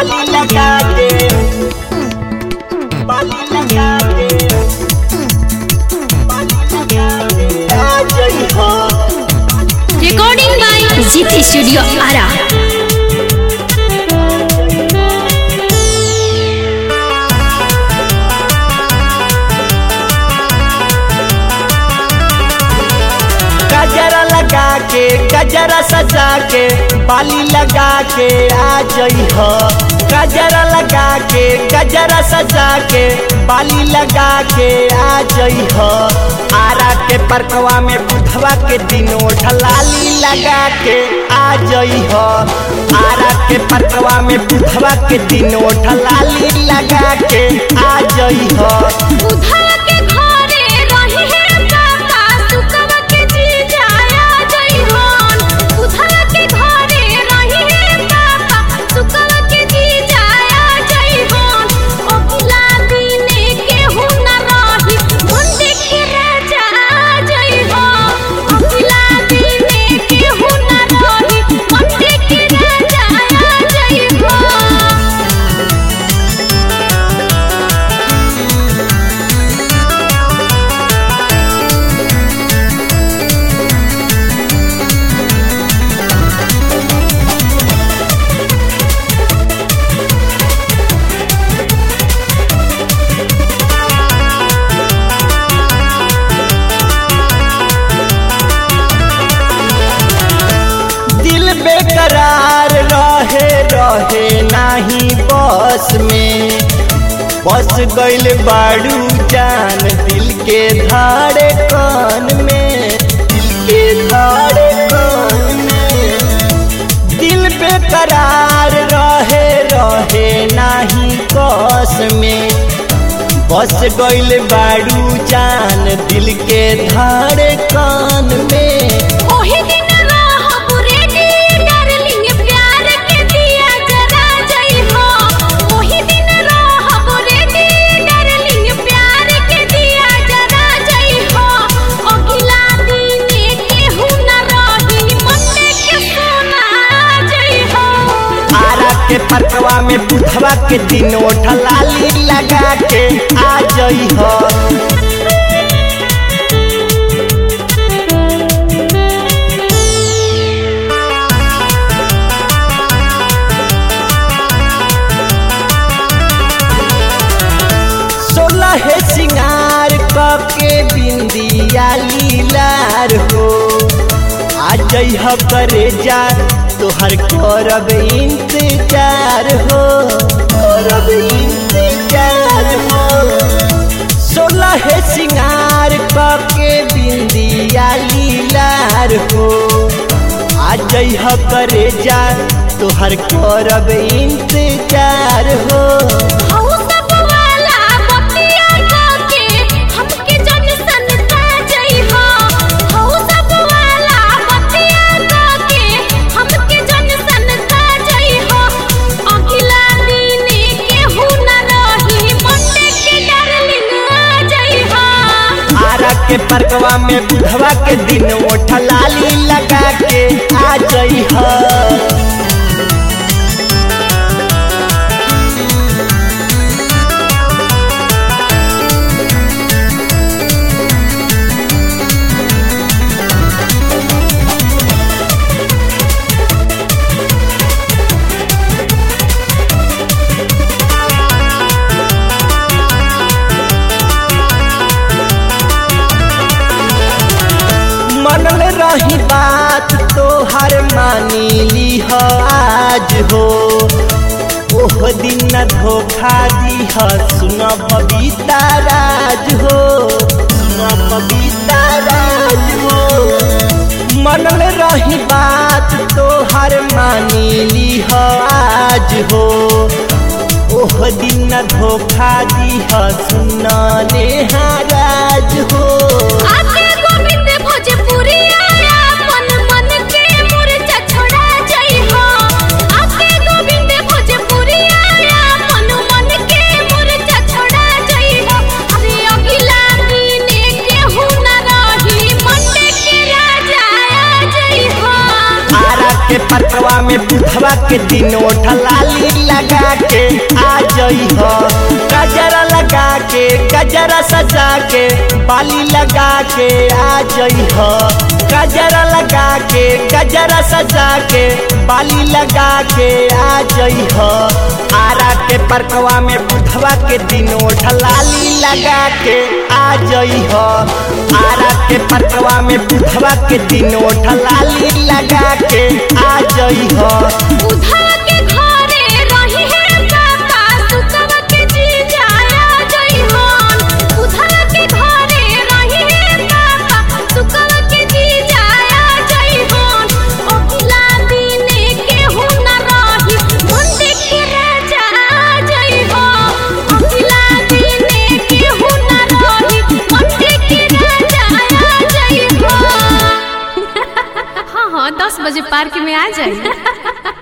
बाली लगा के बाली लगा के बाली लगा के आ जई हो recording by Zit Studio Ara. गजरा लगा के गजरा सजा के बाली लगा के आ जई हो गजरा लगा के गजरा सजा के बाली लगा के आ जई हो आरा के परकवा में बुधवा के दिनों ढलाली लगा के आ जई हो आरा के परकवा में बुधवा के दिनों ढलाली लगा के आ जई हो उधर के घरे रही है काका सुकवा के जी जाया जई होन उधर के घरे रही है काका सुकवा के जी जाया जई होन अगला दिने के हु न रही मुंडे के राजा जई हो अगला दिने के हु न रही मुंडे के राजा जई हो दिल बेकरार रहे रहे नाही बस में बस गइल बाड़ू जान दिल के धारे कान में दिल के धारे कान में दिल बेकरार रहे रहे नाही बस में बस गइल बाड़ू जान दिल के धारे कान में ओही दिन रहब रेडी डार्लिंग प्यार के दिया जरा जई हो ओही दिन रहब रेडी डार्लिंग प्यार के दिया जरा जई हो अगला दिने केहू न रही मंडे के सोना जई हो आरा के परकवा में बुधवा के दिनों ढलाली लगा के आ जई हो सोलह सिंगार के बिंदिया लीलार हो आ जइह करे जा तोहर करब इंतजार हो करब इंतजार हो सोलह सिंगार के बिंदिया लीलार हो आ जइह करे जा तोहर करब इंतजार हो हऊ सब वाला बतिया के हमके जन सनता जई हो हऊ सब वाला बतिया के हमके जन सनता जई हो अगला दिने केहू न रही मंडे के डार्लिंग आ जई हो आरा के परकवा में बुधवा के दिन ठलाली लगा के आ जई ह मनल रही बात तोहर मानी लीह आज हो ओह दिन न धोखा दीह सुन बबीता राज हो सुन बबीता राज हो मनल रही बात तोहर मानी लीह आज हो ओह दिन न धोखा दीह सुन नेहा राज हो आके गोविंद भोजपुरी आया मन मन के मुरझा छोड़ा जई हो आके गोविंद भोजपुरी आया मन मन के मुरझा छोड़ा जई हो अरे अगला दिने केहू न रही मंडे के राजा आ जई हो आरा के पटवा पार्कवा में बुधवा के दिन लाली लगा के आ जई हो गजरा लगा के गजरा सजा के बाली लगा के आ जई हो गजरा लगा के गजरा सजा के बाली लगा के आ जई हो आरा के परकवा में बुधवा के दिन लाली लगा के आ जई हो आरा के परकवा में बुधवा के दिन लाली लगा के आ जई हो उधर के घरे रही है काका सुकवा के जी जाया जई हन उधर के घरे रही है काका सुकवा के जी जाया जई हन अगला दिने के हो न रही मंडे के राजा जई हो अगला दिने के हो न रही मंडे के राजा जई हो हाँ हाँ दस बजे पार्क में आ जाइए